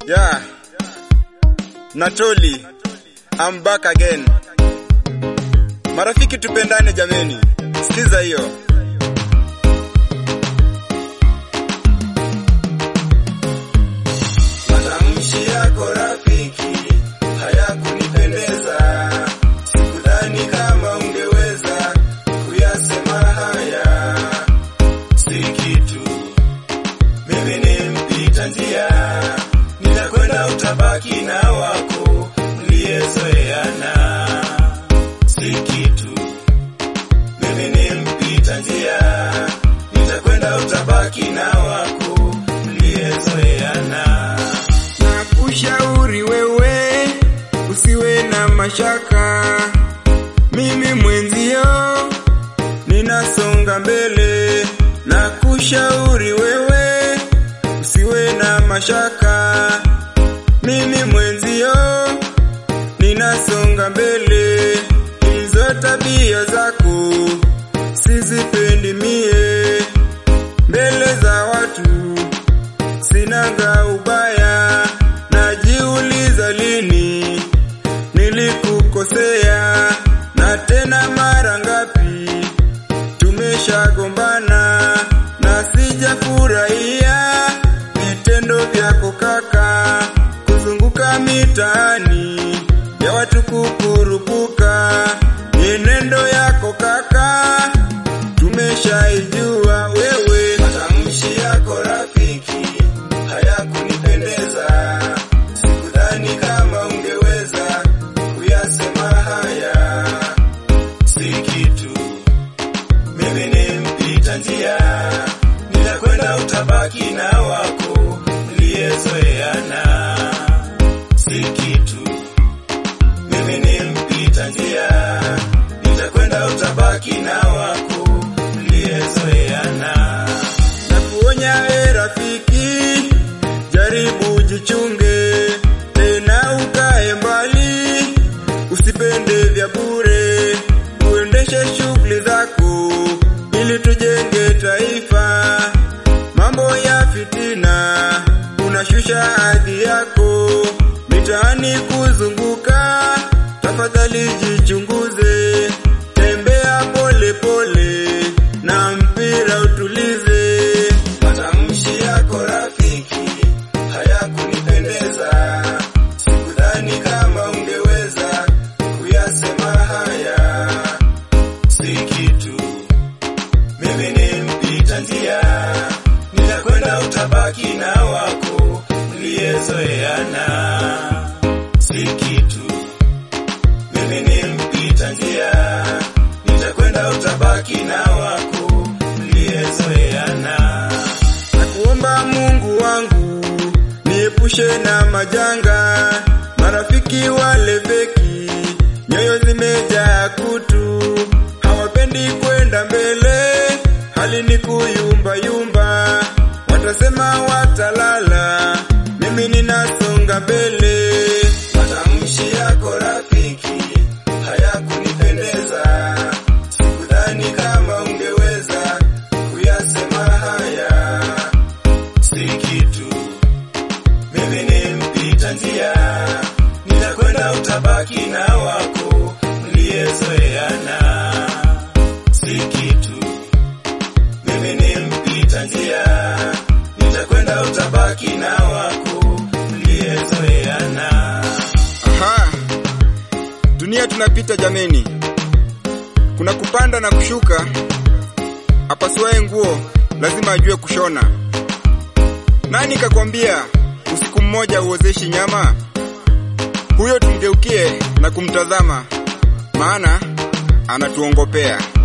Yeah. Natoli. I'm back again. Marafiki tupendane jameni. Sikiza hiyo. Matamshi yako rafiki hayakunipendeza. Sikudhani kama ungeweza kuyasema haya. Si kitu. Mimi ni mpita njia. Ninakwenda utabaki na wako mliyezoeana. Si kitu. Mimi ni mpita njia. Nitakwenda utabaki na wako mliyezoeana. na kushauri wewe usiwe na mashaka, mimi mwenzio ninasonga mbele. Na kushauri wewe usiwe na mashaka, mimi mwenzio ninasonga mbele. Hizo tabia zako sizipendi mie mbele za watu sinaga ubaya, najiuliza lini nilikukosea, na tena mara ngapi tumeshagombana, na sijafurahia vitendo vyako kaka, kuzunguka mitaani ya watu kukurupuka, mienendo yako kaka, tumeshaijua wewe Matamshi yako rafiki hayakunipendeza. Sikudhani kama ungeweza kuyasema haya. Si kitu. Mimi ni mpita njia. Ninakwenda utabaki na wako mliyezoeana. Si kitu. Mimi ni mpita njia. Nitakwenda utabaki na wako mliyezoeana. na kuonya we rafiki, jaribu jichunge, tena ukae mbali, usipende vya bure, uendeshe shughuli zako ili tujenge taifa. Mambo ya fitina unashusha hadhi yako, mitaani kuzunguka, tafadhali jichunguze, tembea pole pole na mpira utulize. Matamshi yako rafiki hayakunipendeza. Sikudhani kama ungeweza kuyasema haya. Si kitu. Mimi ni mpita njia. Ninakwenda utabaki na wako mliyezoeana. Si kitu. Mimi ni mpita njia. Nitakwenda utabaki na wako mliyezoeana. na kuomba Mungu wangu niepushe na majanga, marafiki wale feki, nyoyo zimejaa kutu, hawapendi kwenda mbele, hali ni kuyumba yumba, watasema watalala, mimi ninasonga mbele. Matamshi yako rafiki hayakunipendeza. Sikudhani kama ungeweza kuyasema haya. Si kitu. Mimi ni mpita njia. Ninakwenda utabaki na wako mliyezoeana. Si kitu. Mimi ni mpita njia. Nitakwenda utabaki na wako mliyezoeana. Aha, dunia tunapita jameni, kuna kupanda na kushuka. Apasuaye nguo lazima ajue kushona. Nani kakwambia usiku mmoja uozeshi nyama? Huyo tumgeukie na kumtazama, maana anatuongopea.